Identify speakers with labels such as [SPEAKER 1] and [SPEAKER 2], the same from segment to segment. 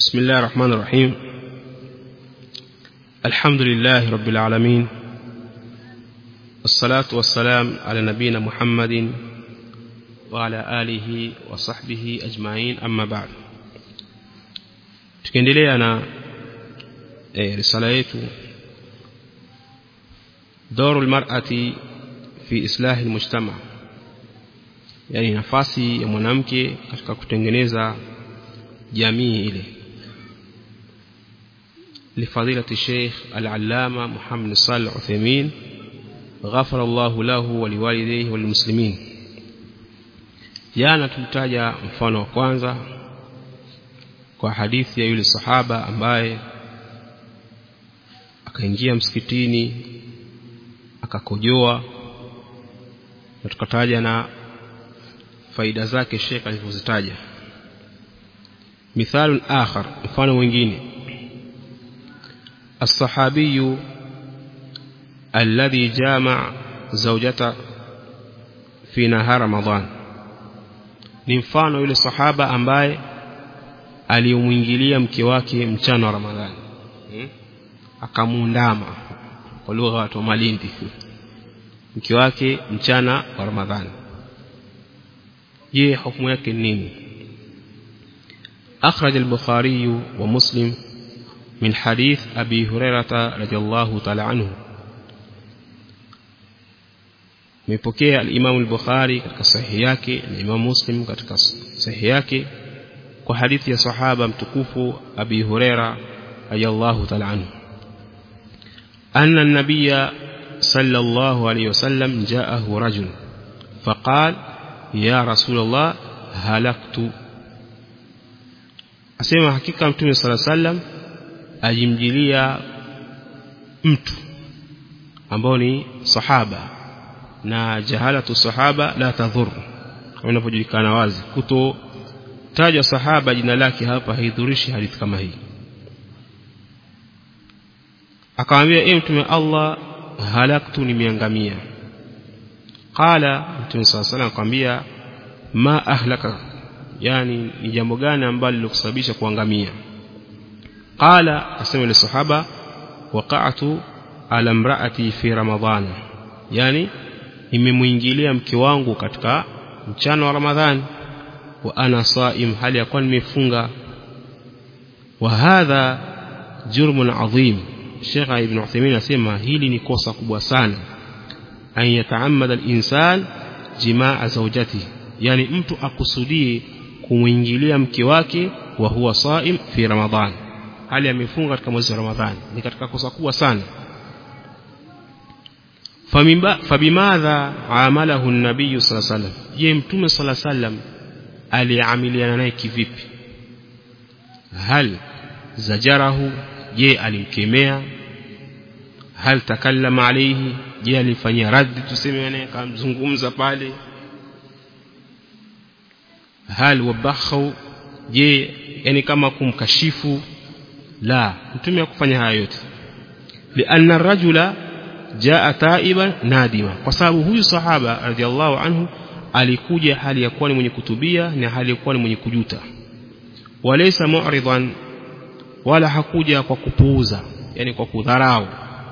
[SPEAKER 1] بسم الله الرحمن الرحيم الحمد لله رب العالمين الصلاة والسلام على نبينا محمد وعلى آله وصحبه أجمعين أما بعد tukiendelea na e, risala yetu doru lmarati fi islahi lmujtama yani nafasi ya mwanamke katika kutengeneza jamii ile لفضيلة الشيخ العلامة محمد صالح عثيمين غفر الله له ولوالديه وللمسلمين jana tulitaja mfano wa kwanza kwa hadithi ya yule sahaba ambaye akaingia msikitini akakojoa na tukataja na faida zake Sheikh alivyozitaja مثال آخر mfano mwingine الصحابي الذي جامع زوجته في نهار رمضان ni mfano yule sahaba ambaye aliyomwingilia mke wake mchana wa Ramadhani hmm? akamuundama kwa lugha watu wa Malindi mke wake mchana wa Ramadhani je hukumu yake ni nini أخرج البخاري ومسلم من حديث أبي هريرة رضي الله تعالى عنه mepokea al-Imam al-Bukhari katika sahihi yake na Imam Muslim katika sahihi yake kwa hadithi ya sahaba mtukufu Abi Huraira radiyallahu ta'ala anhu anna an-nabiyya sallallahu alayhi wasallam ja'ahu rajul faqala ya rasulullah halaktu asema hakika mtume sala sallam alimjilia mtu ambao ni sahaba na jahalatu sahaba la tadhur kama inapojulikana wazi kuto taja sahaba jina lake hapa haidhurishi hadithi kama hii akamwambia e mtume Allah halaktu nimeangamia qala mtume sala sallam akamwambia ma ahlaka yani ni jambo gani ambalo lilokusababisha kuangamia qala asema ile sahaba waqa'tu ala imra'ati fi ramadhan yani nimemuingilia mke wangu katika mchana wa ramadhani wa ana saim hali ya kuwa nimefunga wa hadha jurmun adhim Sheikh Ibn Uthaymeen asema hili ni kosa kubwa sana an yataammada al-insan jimaa zawjatihi yani mtu akusudie kumwingilia mke wake wa huwa saim fi ramadhan hali amefunga katika mwezi wa ramadhani ni katika kosa kubwa sana fabimadha amalahu an-nabiy sallallahu alayhi wasallam je mtume sallallahu alayhi wasallam aliamiliana naye kivipi hal zajarahu je alimkemea hal takallama alayhi je alifanyia raddi tuseme naye akamzungumza pale hal wabakhu je yani kama kumkashifu la mtume hakufanya haya yote lianna rajula jaa taiban nadima kwa sababu huyu sahaba radhiallahu anhu alikuja hali ya kuwa ni mwenye kutubia na hali ya kuwa ni mwenye kujuta walaysa mu'ridan wala hakuja kwa kupuuza yani kwa kudharau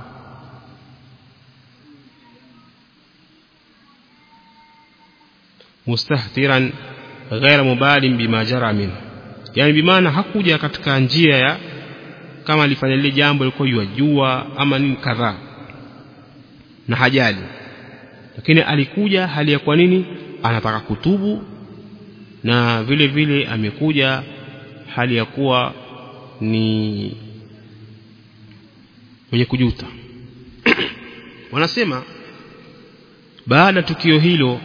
[SPEAKER 1] mustahtiran ghaira mubalin bima jara min yani bimaana hakuja katika njia ya kama alifanya lile jambo lilikuwa yajua ama nini kadhaa na hajali lakini alikuja hali ya kwa nini anataka kutubu na vile vile amekuja hali ya kuwa ni mwenye kujuta wanasema baada tukio hilo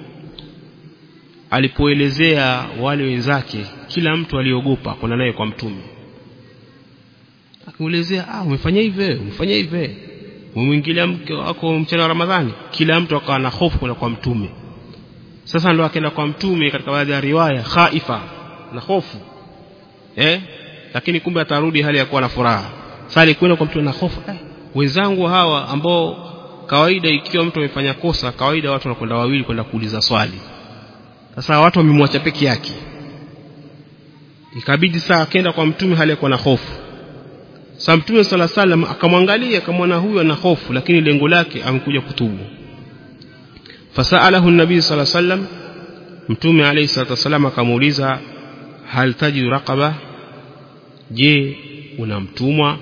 [SPEAKER 1] alipoelezea wale wenzake kila mtu aliogopa kwenda naye kwa mtume akimuelezea ah umefanya hivi umefanya hivi umemwingilia mke wako mchana wa Ramadhani kila mtu akawa na hofu kwenda kwa mtume sasa ndo akaenda kwa mtume katika baadhi ya riwaya khaifa na hofu eh lakini kumbe atarudi hali ya kuwa na furaha sasa alikwenda kwa mtume na hofu eh, wenzangu hawa ambao kawaida ikiwa mtu amefanya kosa kawaida watu wanakwenda wawili kwenda kuuliza swali sasa watu wamemwacha peke yake ikabidi saa akaenda kwa mtume hali kwa na hofu sasa mtume sala salam akamwangalia akamwona huyu ana hofu lakini lengo lake amekuja kutubu fasalahu nabii sala salam mtume alayhi salatu wasallam akamuuliza hal tajidu raqaba je una mtumwa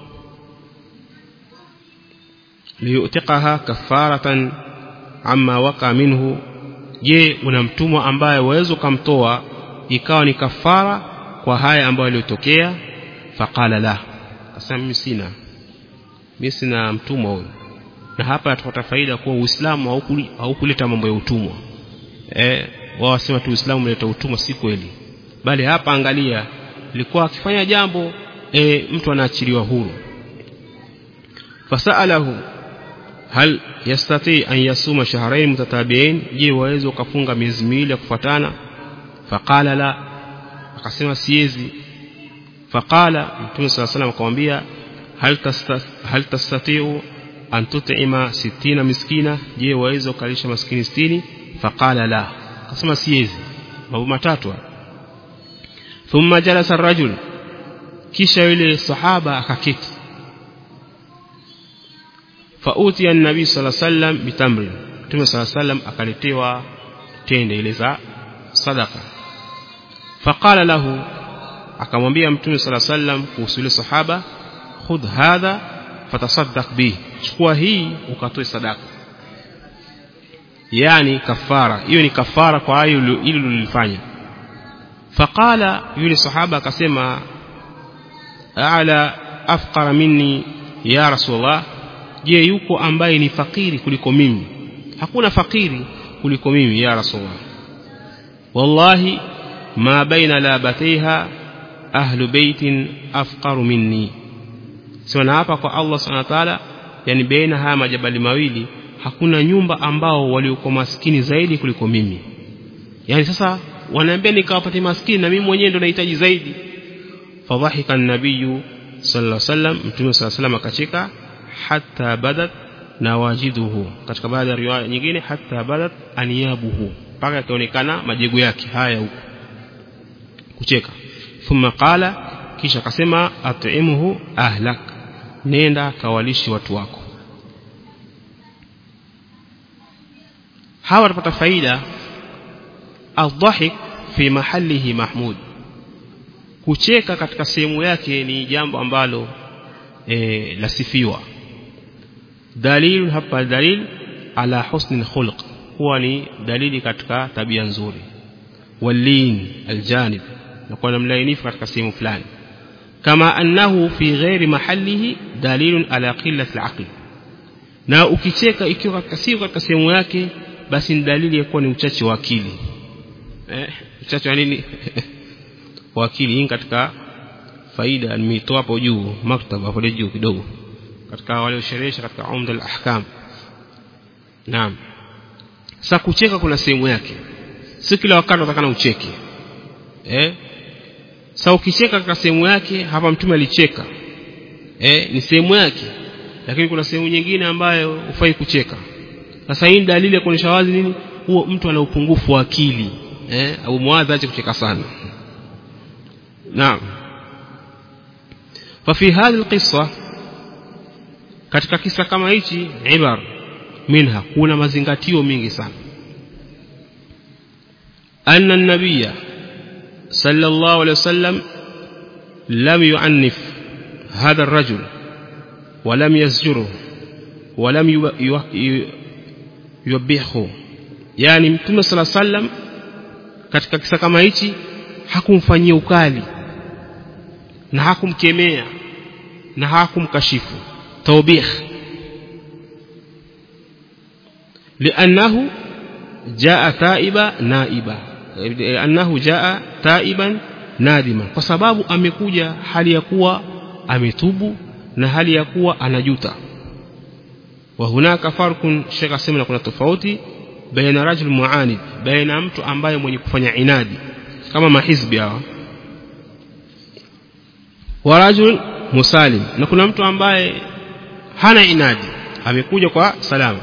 [SPEAKER 1] liyutiqaha kafaratan amma waqa minhu je una mtumwa ambaye waweza kumtoa ikawa ni kafara kwa haya ambayo yaliyotokea faqala la akasema mimi sina mimi sina mtumwa huyo na hapa tutapata faida kuwa Uislamu haukuleta mambo ya utumwa eh wao wasema tu Uislamu umeleta utumwa si kweli bali hapa angalia ilikuwa akifanya jambo e, mtu anaachiliwa huru fasalahu hal yastati an yasuma shahrayn mutatabi'in je waweza ukafunga miezi miwili ya kufuatana faqala la akasema siwezi faqala mtume صلى الله عليه akamwambia hal tasta hal tastati'u an tut'ima 60 miskina je waweza ukalisha maskini 60 faqala la akasema siwezi mambo matatu thumma jalasa ar-rajul kisha yule sahaba akaketi fauti an-nabii sallallahu alayhi wasallam bitamri Mtume sallallahu alayhi wasallam akaletewa tende ile za sadaka faqala lahu akamwambia Mtume sallallahu alayhi wasallam kuhusu yule sahaba khudh hadha fatasaddaq bi chukua hii ukatoe sadaka yani kafara hiyo ni kafara kwa hayo ile ulilofanya faqala yule sahaba akasema ala afqara minni ya rasulullah je yuko ambaye ni fakiri kuliko mimi hakuna fakiri kuliko mimi ya rasulullah wallahi ma baina labataiha ahlu baitin afqaru minni sio hapa kwa Allah subhanahu wa ta'ala yani baina haya majabali mawili hakuna nyumba ambao waliokuwa maskini zaidi kuliko mimi yani sasa wanaambia nikawapate maskini na mimi mwenyewe ndo nahitaji zaidi fadhahika an-nabiy sallallahu alaihi wasallam mtume sallallahu alaihi wasallam akacheka hatta badat nawajiduhu katika baadhi ya riwaya nyingine hatta badat aniyabuhu mpaka yakaonekana majegu yake haya huko kucheka thumma qala kisha akasema at'imuhu ahlak nenda kawalishi watu wako hawa watapata faida adhahik fi mahalihi mahmud kucheka katika sehemu yake ni jambo ambalo e, lasifiwa dalil hapa dalil ala husni khulq huwa ni dalili katika tabia nzuri walin aljanib na kuwa mlainifu katika sehemu fulani kama annahu fi ghairi mahalihi dalilun ala qillati alaql na ukicheka ikiwa katika sio katika sehemu yake basi ni dalili ya kuwa ni uchache wa akili eh uchache wa nini wa akili hii katika faida nimeitoa hapo juu maktaba hapo juu kidogo katika waliosherehesha katika umda al-ahkam naam sasa kucheka kuna sehemu yake si kila wakati unatakana ucheke eh sasa ukicheka katika sehemu yake hapa mtume alicheka eh ni sehemu yake lakini kuna sehemu nyingine ambayo hufai kucheka sasa hii dalili ya kuonyesha wazi nini huo mtu ana upungufu wa akili eh au muadha ache kucheka sana naam ففي هذه القصة katika kisa kama hichi ibar minha kuna mazingatio mingi sana anna an-nabiyya sallallahu alayhi wasallam lam yu'annif hadha ar-rajul wa lam yazjuruhu wa lam yubihu yani mtume sallallahu alayhi wasallam katika kisa kama hichi hakumfanyia ukali na hakumkemea na hakumkashifu توبيخ لأنه جاء تائبا نائبا لأنه جاء تائبا نادما kwa sababu amekuja hali ya kuwa ametubu na hali ya kuwa anajuta wa hunaka farkun shekha sema kuna tofauti baina rajul muanid baina mtu ambaye mwenye kufanya inadi kama mahizbi hawa wa rajul musalim na kuna mtu ambaye hana inadi amekuja kwa salama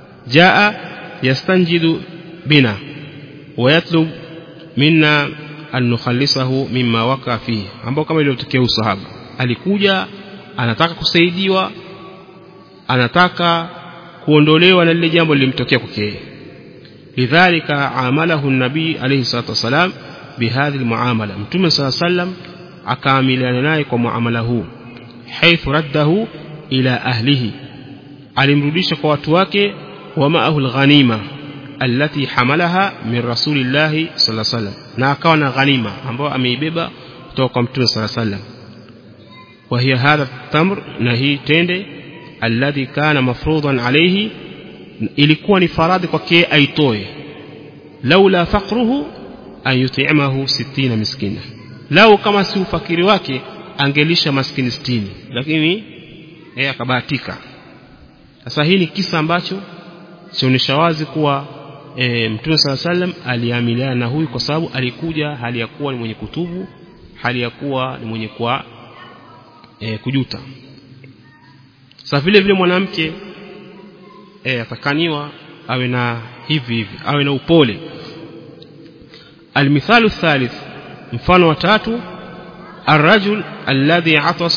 [SPEAKER 1] jaa yastanjidu bina wayatlub minna an nukhalisahu mimma waka fihi ambao kama iliyotokea usahaba alikuja anataka kusaidiwa anataka kuondolewa na lile jambo lilimtokea kwake lidhalika amalahu nabii alayhi salatu wasalam bihadhi almuamala mtume sala sallam akaamiliana naye kwa muamala huu haithu raddahu ila ahlihi alimrudisha kwa watu wake wa ma'ahu alghanima allati hamalaha min rasulillahi sallallahu alaihi wasallam na akawa na ghanima ambayo ameibeba kutoka kwa mtume sallallahu alaihi wasallam wa hiya hadha tamr na hii tende alladhi kana mafruḍan alayhi ilikuwa ni faradhi kwake aitoe laula faqruhu an yut'imahu 60 miskina lau kama si ufakiri wake angelisha maskini 60 lakini yeye akabahatika sasa hii ni kisa ambacho chaonyesha wazi kuwa e, mtume sala sallam aliamiliana na huyu kwa sababu alikuja hali ya kuwa ni mwenye kutubu hali ya kuwa ni mwenye kuwa e, kujuta sasa vile vile mwanamke e, atakaniwa awe na hivi hivi awe na upole almithalu thalith mfano wa tatu الرجل الذي عطس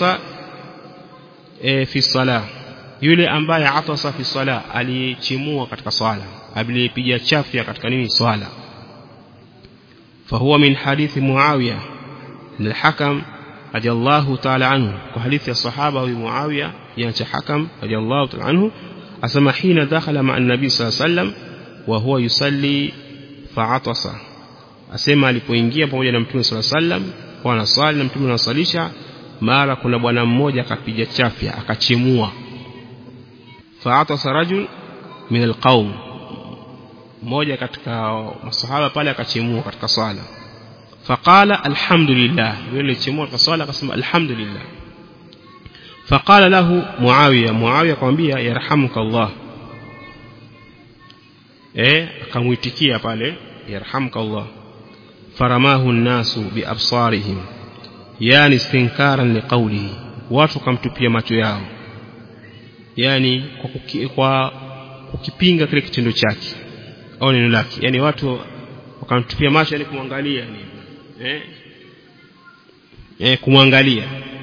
[SPEAKER 1] في الصلاه yule ambaye atasa fi sala alichimua katika swala alipiga chafya katika nini swala fahuwa min hadithi muawiya lilhakam radiyallahu ta'ala anhu kwa hadithi ya sahaba huyu muawiya ya hakam radiyallahu ta'ala anhu asema hina dakhala ma'a an-nabi sallallahu alayhi wasallam wa huwa yusalli fa'atasa asema alipoingia pamoja na mtume sallallahu alayhi wasallam kwa anaswali na mtume anaswalisha mara kuna bwana mmoja akapiga chafya akachimua fa'atasa rajul min alqaum mmoja katika masahaba pale akachimua katika swala faqala alhamdulillah yule chimua katika swala akasema alhamdulillah faqala lahu muawiya muawiya akamwambia yarhamuka allah eh akamuitikia pale yarhamuka allah faramahu an-nasu biabsarihim yani istinkaran liqawlihi watu kamtupia macho yao yani kwa, kuki, kwa kukipinga kile kitendo chake au neno lake yani watu wakamtupia macho yani kumwangalia yani eh eh kumwangalia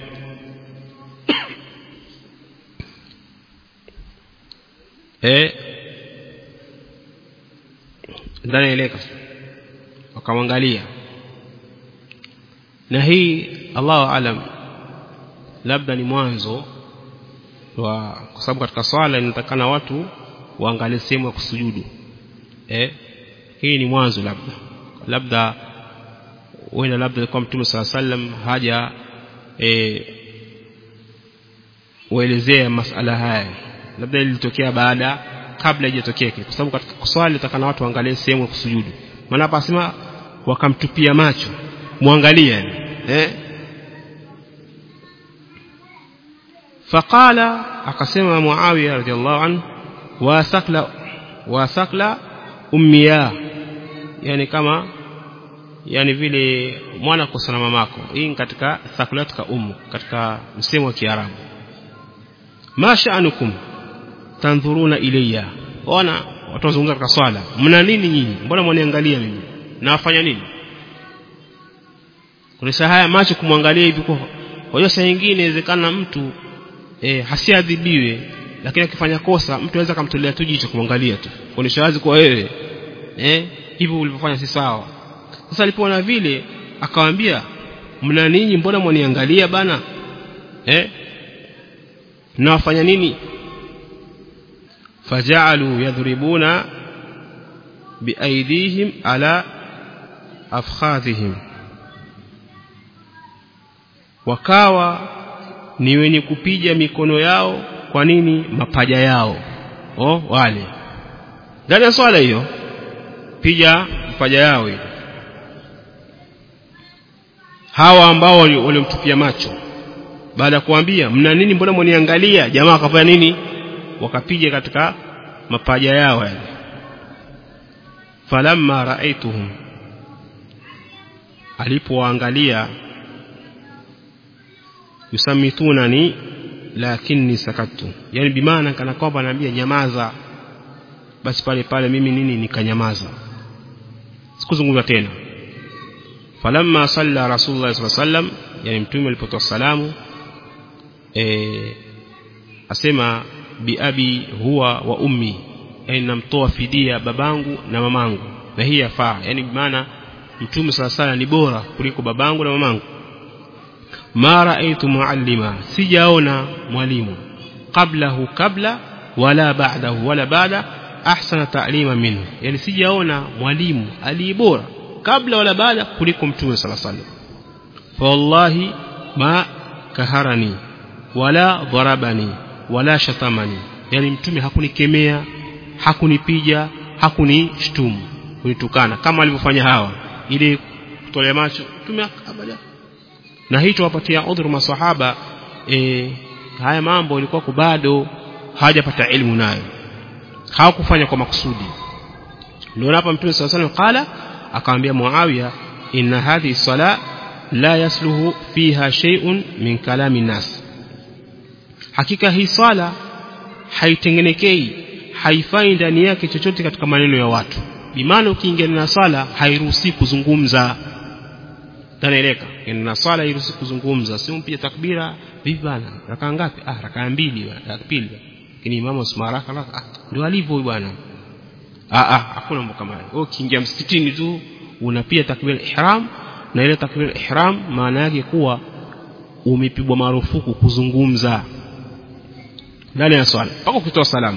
[SPEAKER 1] eh ndani eleka wakamwangalia na hii Allahu alam labda ni mwanzo wa kwa sababu katika swala inatakana watu waangalie sehemu ya kusujudu eh hii ni mwanzo labda labda wenda labda kwa mtume sala sallam haja eh uelezea masala haya labda ilitokea baada kabla haijatokea kwa sababu katika swali takana watu waangalie sehemu ya kusujudu maana hapa asema wakamtupia macho muangalie eh فقال akasema Muawiya radhiallahu anhu wasakla wasakla ummiya yani kama yani vile mwana kusana mamako hii katika thakulatka ummu katika msemo wa Kiarabu ma sha'anukum tanzuruna ilayya ona watu wazungumza katika swala mna nini nyinyi mbona mwaniangalia mimi nawafanya nini kulisa haya macho kumwangalia hivi kwa hiyo saa nyingine inawezekana mtu e, hasiadhibiwe lakini akifanya kosa mtu anaweza kumtolea tu jicho kumwangalia tu kuonesha wazi kwa wewe eh hivyo ulivyofanya si sawa sasa alipoona vile akamwambia mna ninyi mbona mwaniangalia bana eh mnawafanya nini faja'alu yadhribuna biaidihim ala afkhadhihim wakawa ni wenye kupiga mikono yao kwa nini mapaja yao oh wale ndani ya swala hiyo piga mapaja yao hiyo hawa ambao waliomtupia macho baada ya kuambia mna nini mbona mwaniangalia jamaa wakafanya nini wakapiga katika mapaja yao yale falamma raaituhum alipoangalia yusammitunani lakini sakatu yani bimaana kana kwamba anaambia nyamaza basi pale pale mimi nini nikanyamaza sikuzungumza tena falamma salla rasulullah sallallahu alaihi wasallam yani mtume alipotoa salamu eh asema bi abi huwa wa ummi yani namtoa fidia babangu na mamangu na hii yafaa yani maana mtume sala sala ni bora kuliko babangu na mamangu ma raaitu muallima sijaona mwalimu qablahu kabla wala ba'dahu wala baada ahsana ta'lima minhu yani sijaona mwalimu aliyebora kabla wala baada kuliko mtume sala sala fa wallahi ma kaharani wala dharabani wala shatamani yani mtume hakunikemea hakunipija hakunishtumu kunitukana kama alivyofanya hawa ili kutolea macho mtume abada na hii tuwapatia udhuru maswahaba e, haya mambo ilikuwa bado hawajapata elimu nayo hawakufanya kwa makusudi ndio hapa mtume sallallahu alaihi wasallam qala akamwambia Muawiya inna hadhihi sala la yasluhu fiha shay'un min kalami nas hakika hii swala haitengenekei haifai ndani yake chochote katika maneno ya watu bimaana ukiingia na swala hairuhusi kuzungumza tanaeleka na swala hairuhusi kuzungumza sio mpige takbira vipi bana rakaa ngapi ah rakaa mbili rakaa pili lakini imamu usmaraka ah ndio alivyo bwana ah ah hakuna mambo kama hayo ukiingia msikitini tu unapiga takbira ihram na ile takbira ihram maana yake kuwa umepigwa marufuku kuzungumza ndani ya swala mpaka ukitoa salamu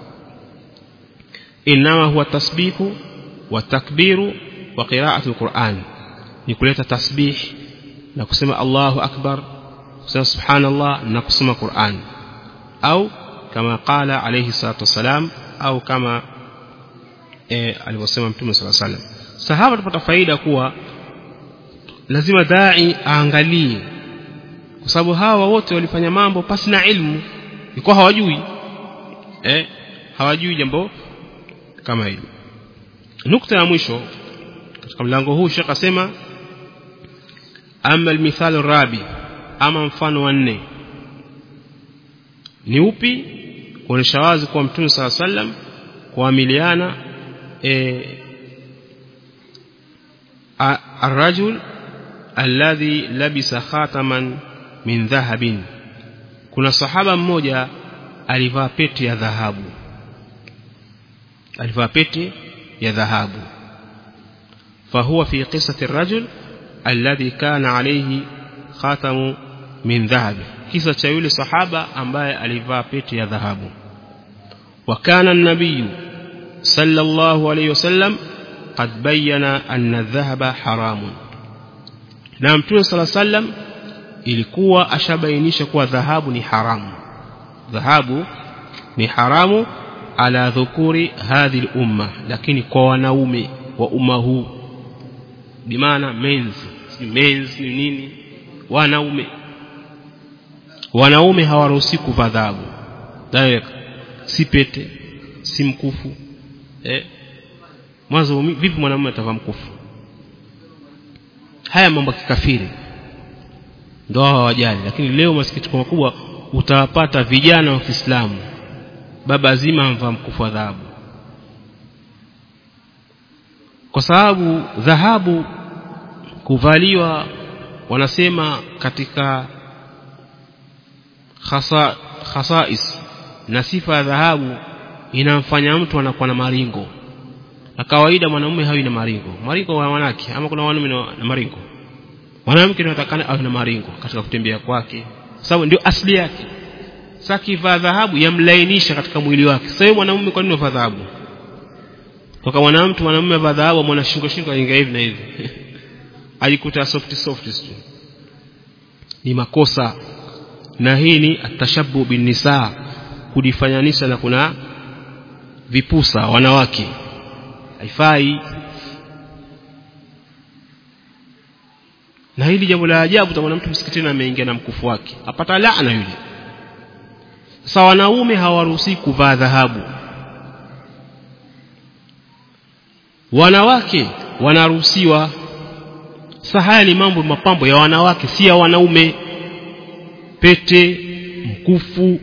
[SPEAKER 1] inama huwa tasbihu wa takbiru wa qira'atu alquran ni kuleta tasbih na kusema Allahu akbar kusema subhanallah na kusoma Qur'an au kama qala alayhi salatu wasalam au kama eh, alivyosema mtume sallallahu alayhi wasallam sahaba tupata faida kuwa lazima dai aangalie kwa sababu hawa wote walifanya mambo pasi na ilmu ilikuwa hawajui eh hawajui jambo kama hilo nukta ya mwisho katika mlango huu shekh asema ama almithalu rabi ama mfano wa nne ni upi kuonesha wazi kwa mtume saa sallam kuamiliana e, الرجل الذي لبس خاتما من ذهب kuna sahaba mmoja alivaa pete ya dhahabu alivaa pete ya dhahabu فهو في قصة الرجل الذي كان عليه خاتم من ذهب kisa cha yule sahaba ambaye alivaa pete ya dhahabu وكان النبي صلى الله عليه وسلم قد بين أن الذهب حرام na mtume صلى الله عليه وسلم ilikuwa ashabainisha kuwa dhahabu ni haramu dhahabu ni haramu ala dhukuri hadhi umma lakini kwa wanaume wa umma huu bimaana menzi si menzi ni nini wanaume wanaume hawaruhusi kuvaa dhahabu direct si pete si mkufu eh mwanzo vipi mwanamume atavaa mkufu haya mambo ya kikafiri ndio hawajali lakini leo masikitiko makubwa utawapata vijana wa Kiislamu baba zima amvaa mkufu wa dhahabu kwa sababu dhahabu kuvaliwa wanasema katika khasa khasais na sifa ya dhahabu inamfanya mtu anakuwa na maringo na kawaida mwanamume hawi na maringo maringo wa wanawake ama kuna wanaume na maringo mwanamke anatakana awe na maringo katika kutembea kwake sababu ndio asili yake sasa kivaa dhahabu yamlainisha katika mwili wake sasa mwanamume kwa nini unavaa dhahabu kwa mwanamke mwanamume avaa dhahabu mwana shingo shingo aingia hivi na hivi ajikuta soft soft tu ni makosa na hii ni atashabu bin nisa kujifanyanisha na kuna vipusa wanawake haifai na hili jambo la ajabu utaona mtu msikitini ameingia na mkufu wake apata laana yule sasa wanaume hawaruhusi kuvaa dhahabu wanawake wanaruhusiwa sasa haya ni mambo mapambo ya wanawake si ya wanaume pete mkufu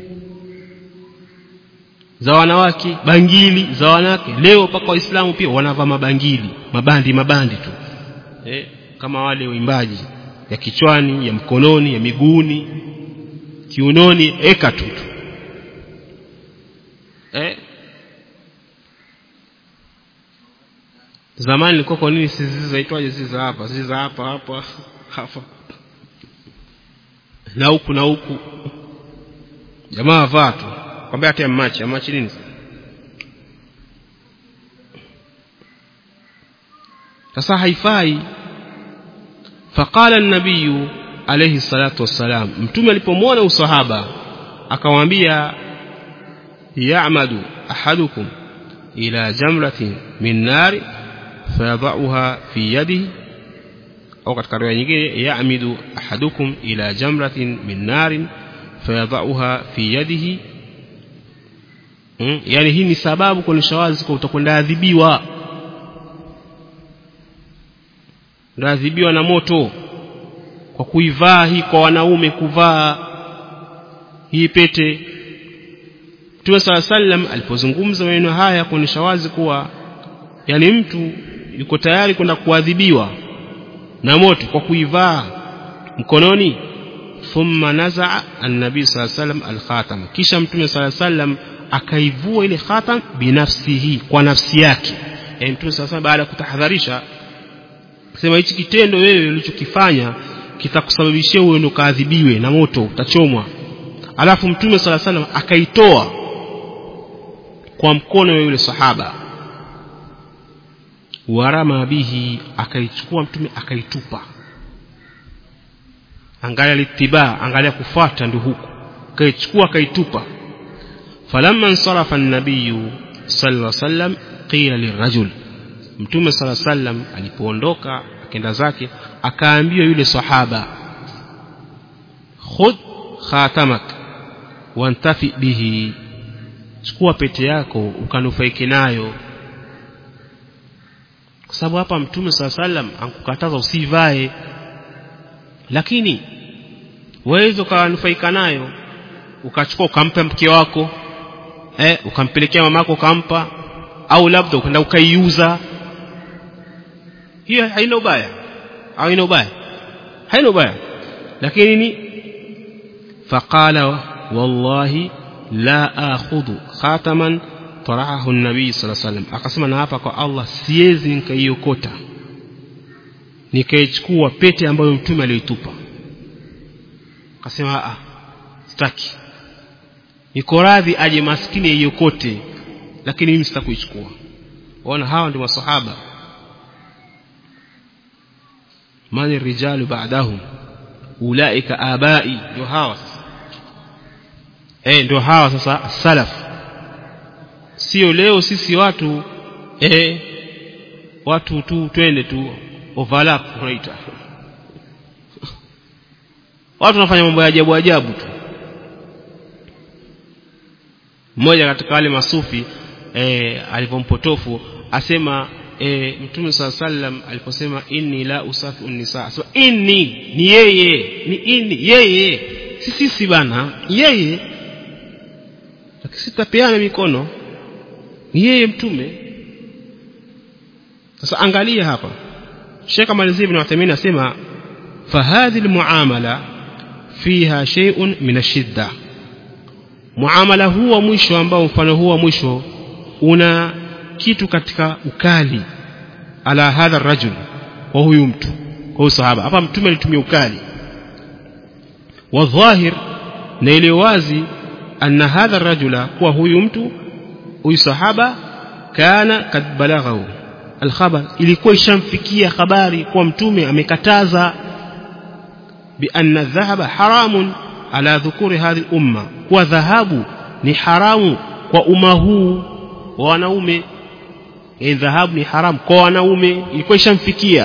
[SPEAKER 1] za wanawake bangili za wanawake leo mpaka waislamu pia wanavaa mabangili mabandi mabandi tu eh kama wale waimbaji ya kichwani ya mkononi ya miguuni kiunoni eka tu eh zamani ilikuwa kwa nini sisi zaitwaje sisi za hapa sisi za hapa hapa hapa na huku na huku jamaa vaa tu kwambia hata machi machi nini sasa haifai faqala an-nabiy alayhi salatu wassalam mtume alipomwona usahaba akamwambia ya'madu ahadukum ila jamratin min nari fayadha'uha fi yadihi au katika riwaya nyingine ya'midu ahadukum ila jamratin min narin fayadha'uha fi yadihi hmm? yani hii ni sababu kuonyesha wazi kwa utakwenda adhibiwa ndaadhibiwa na moto kwa kuivaa hii kwa wanaume kuvaa hii pete Mtume sala sallam alipozungumza maneno haya kuonyesha wazi kuwa yani mtu yuko tayari kwenda kuadhibiwa na moto kwa kuivaa mkononi thumma nazaa an-nabii sala sallam al-khatam kisha Mtume sala sallam akaivua ile khatam binafsihi kwa nafsi yake yani Mtume sala sallam baada ya kutahadharisha sema hichi kitendo wewe ulichokifanya kitakusababishia uende ukaadhibiwe na moto utachomwa alafu mtume sala salam akaitoa kwa mkono wa yule sahaba warama bihi akaichukua mtume akaitupa angalia litibaa angalia kufuata ndio huko akaichukua akaitupa falamma nsarafa an-nabiy sallallahu alaihi wasallam qila lirajul mtume sala sallam alipoondoka akenda zake akaambiwa yule sahaba khudh khatamak wantafi bihi chukua pete yako ukanufaike nayo kwa sababu hapa mtume sala sallam ankukataza usivae lakini waweza ukanufaika nayo ukachukua ukampa mke wako eh ukampelekea mamako ukampa au labda ukaenda ukaiuza hiyo haina ubaya haina ubaya haina ubaya lakini ni faqala wallahi la akhudhu khataman tarahahu an-nabii sallallahu alayhi wasallam akasema na hapa kwa Allah siwezi nikaiokota nikaichukua pete ambayo mtume aliyoitupa akasema a sitaki niko radhi aje maskini aiokote lakini mimi sitakuichukua waona hawa ndio masahaba man rijalu ba'dahum ulaika abai ndio hawa sasa eh ndio hawa sasa salaf sio leo sisi watu eh watu tu twende tu overlap unaita watu wanafanya mambo ya ajabu ajabu tu mmoja katika wale masufi eh alipompotofu asema e, mtume saa sallam aliposema inni la usafi unnisa asema inni ni yeye ni inni yeye si sisi bana yeye lakini sitapeana mikono ni yeye mtume sasa angalia hapa Sheikh Malizia ibn Uthaymeen asema fahadhi almuamala fiha shay'un min ashidda muamala huu wa mwisho ambao mfano huu wa mwisho una kitu katika ukali ala hadha rajul kwa huyu mtu kwa huyu sahaba hapa mtume alitumia ukali wa dhahir na ile wazi anna hadha rajula kuwa huyu mtu huyu sahaba kana kad balaghahu alkhabar ilikuwa ishamfikia habari kuwa mtume amekataza bi anna dhahaba haramun ala dhukuri hadhi umma kuwa dhahabu ni haramu kwa umma huu wa wanaume yani dhahabu ni haramu kwa wanaume ilikuwa ishamfikia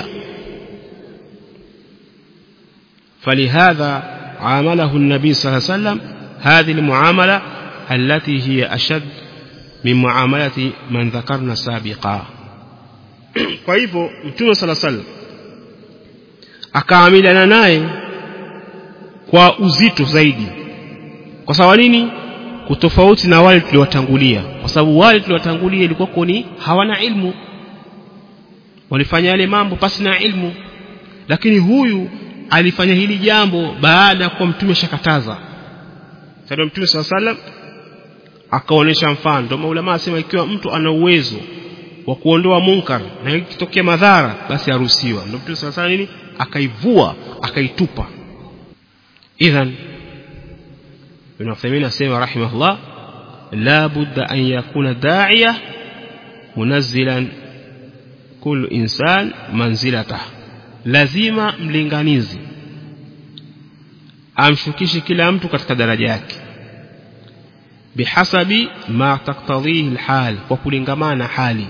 [SPEAKER 1] فلهذا عامله النبي صلى الله عليه وسلم هذه المعاملة التي هي أشد من معاملة من ذكرنا سابقا kwa hivyo mtume sala sallam akaamiliana naye kwa uzito zaidi kwa sababu nini kutofauti na wale tuliwatangulia kwa sababu wale tuliwatangulia ilikuwa ni hawana ilmu walifanya yale mambo pasi na ilmu lakini huyu alifanya hili jambo baada ya kuwa mtume shakataza sasa mtume swalla sallam akaonesha mfano ndio maulama asema ikiwa mtu ana uwezo wa kuondoa munkar na ikitokea madhara basi aruhusiwa ndio mtume swalla nini akaivua akaitupa idhan ibn Uthaymeen asema rahimahullah la budda an yakuna da'iya munazzilan kullu insan manzilatah lazima mlinganizi amshukishe kila mtu katika daraja yake bihasabi ma taktadhihi alhal kwa kulingamana hali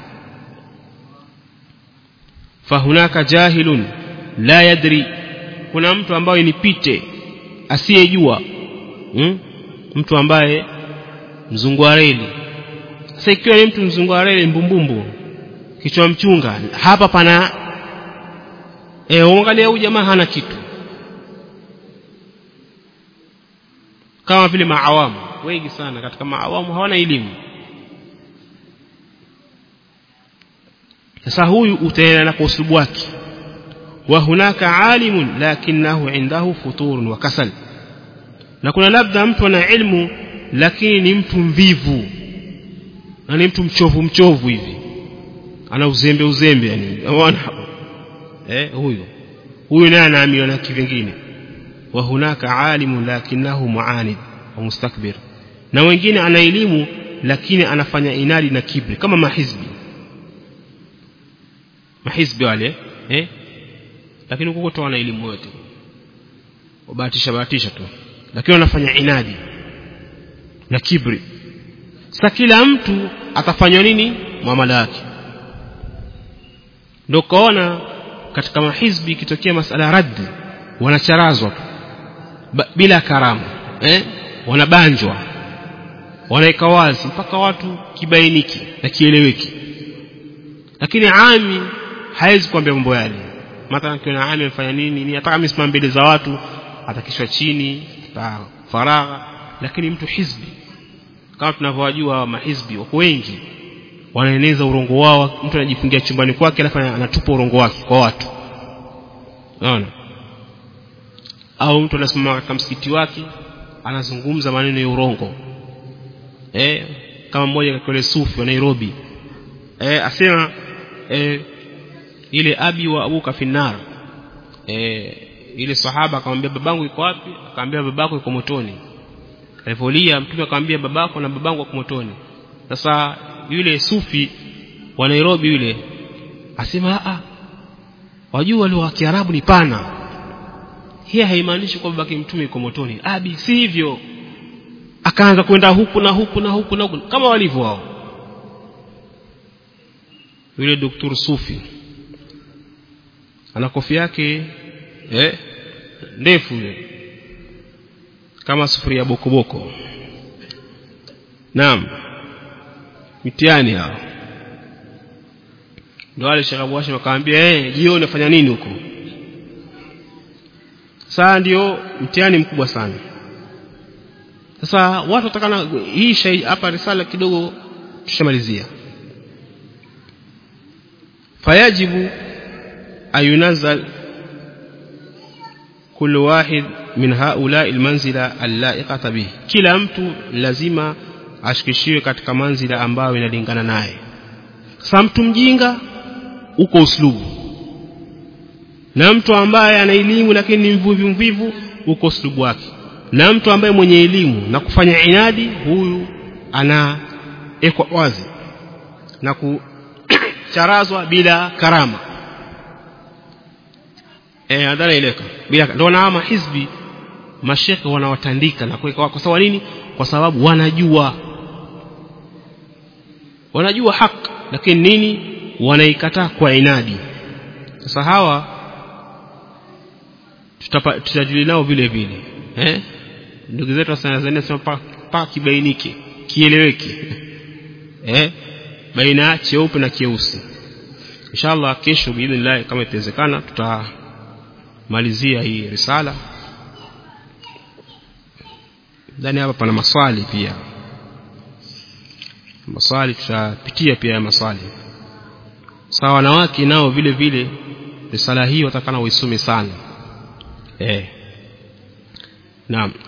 [SPEAKER 1] fahunaka jahilun la yadri kuna mtu ambaye ni pite asiyejua hmm? mtu ambaye mzungu wa reli sasa ikiwa ni mtu mzungu wa reli mbumbumbu kichwa mchunga hapa pana eh uangalia huyu jamaa hana kitu kama vile maawamu wengi sana katika maawamu hawana elimu sasa huyu utaenda na kwa uslubu wake wa hunaka alimun lakinahu indahu futurun wa kasal na kuna labda mtu ana ilmu lakini ni mtu mvivu na ni mtu mchovu mchovu hivi ana uzembe uzembe yani unaona eh huyo huyo naye anaambiwa na kivingine wa hunaka alimun lakinahu muanid wa mustakbir na wengine ana elimu lakini anafanya inadi na kibri kama mahizbi mahizbi wale eh lakini huko tu wana elimu yote wabahatisha bahatisha tu lakini wanafanya inadi na kibri sasa kila mtu atafanywa nini muamala wake ndio kaona katika mahizbi ikitokea masala raddi wanacharazwa tu bila karamu eh wanabanjwa wanaweka wazi mpaka watu kibainiki na kieleweki lakini ami hawezi kuambia mambo yale mathalan kiona ami amefanya nini ni ataka misimama mbele za watu atakishwa chini faragha lakini mtu hizbi kama tunavyowajua mahizbi wako wengi wanaeneza urongo wao mtu anajifungia chumbani kwake alafu anatupa urongo wake kwa watu unaona au mtu anasimama katika msikiti wake anazungumza maneno ya urongo eh kama mmoja katika wale sufi wa Nairobi eh asema eh ile abi wa abuka finnar eh ile sahaba akamwambia babangu yuko wapi akamwambia babako yuko motoni alipolia mtume akamwambia babako na babangu wako motoni sasa yule sufi wa Nairobi yule asema a wajua lugha ya Kiarabu ni pana hii haimaanishi kwamba babake mtume yuko motoni abi si hivyo akaanza kwenda huku na huku na huku na huku kama walivyo wao yule doktor sufi ana kofi yake eh ndefu ile kama sufuria bokoboko naam mitiani hao ndio wale shakabu washe wakaambia eh jioni unafanya nini huko saa ndio mtihani mkubwa sana sasa watu watakana hii shay hapa risala kidogo tushamalizia fayajibu ayunazal كل واحد من هؤلاء المنزلة اللائقة به kila mtu lazima ashikishiwe katika manzila ambayo inalingana naye sasa mtu mjinga uko uslubu na mtu ambaye ana elimu lakini ni mvivu mvivu uko uslubu wake na mtu ambaye mwenye elimu na kufanya inadi huyu anaekwa wazi na kucharazwa bila karama eh adhana ileka bila ndio na hizbi mashekhe wanawatandika na kuweka kwa sababu nini kwa sababu wanajua wanajua haki lakini nini wanaikataa kwa inadi sasa hawa tutajili nao vile vile eh ndugu zetu wa Tanzania sema pa, pa kibainike kieleweke eh baina cheupe na kieusi inshallah kesho biidhnillah kama itawezekana tutamalizia hii risala ndani hapa pana maswali pia maswali tutapitia pia maswali sawa wanawake nao vile vile risala hii watakana uisome sana eh naam